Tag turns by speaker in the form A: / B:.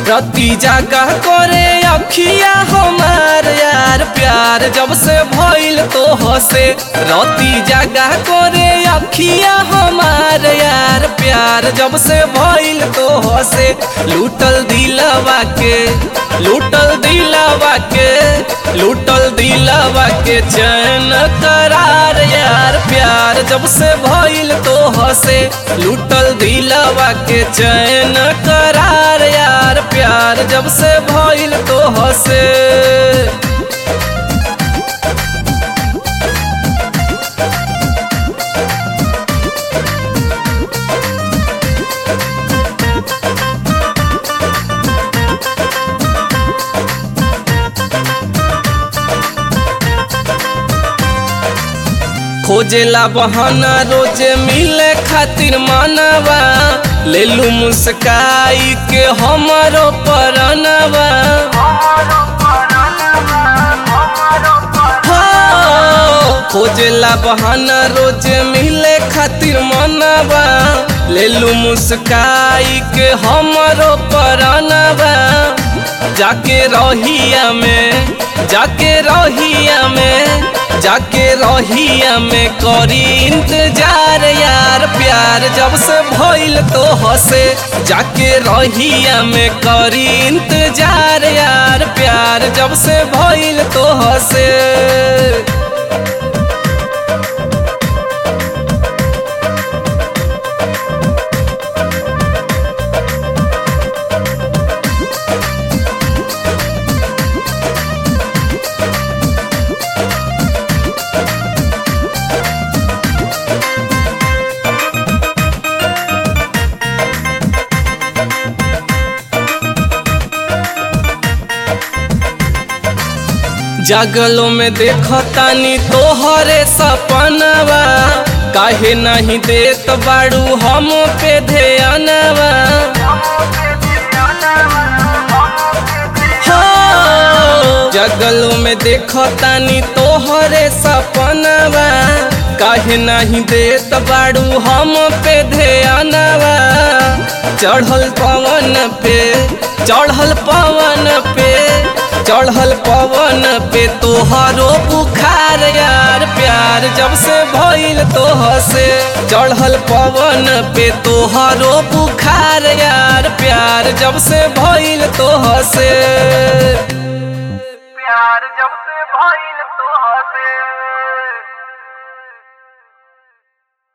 A: रति जागा करे अखिया हमार यार प्यार जब से भइल तो हसे रति जागा करे अखिया हमार यार प्यार जब से भइल तो हसे लूटल दिलवा के लूटल दिलवा के लूटल दिलवा के चैन करार यार प्यार जब से भइल तो हसे लूटल दिलवा के चैन करार यार प्यार जब से भइल तो हसे खोजेला बहाना रोजे मिले खातिर मानवा ले लू मुस्काई के हमारो परनवा खोजेला बहाना रोजे मिले खातिर मनवा ले लू मुस्काई के हमारो परनवा जाके रहिया में जाके रहिया में जाके रहिया में करी इंतजार यार प्यार जब से भइल तो हसे जाके रहिया में करी इंतजार यार प्यार जब से भइल तो हसे जगलो में देखतानी तोहरे सपनवा काहे नहीं देत बाड़ू हम पे ध्यानवा हो, जगलो में देखतानी तोहरे सपनवा काहे नहीं देत बाड़ू हम पे ध्यानवा चढ़ल पवन पे चढ़ल पवन पे चढ़ल पवन पे तोहरो बुखार यार प्यार जब से भइल तो हसे चढ़ल पवन पे तोहरो बुखार यार प्यार जब से भइल तो हसे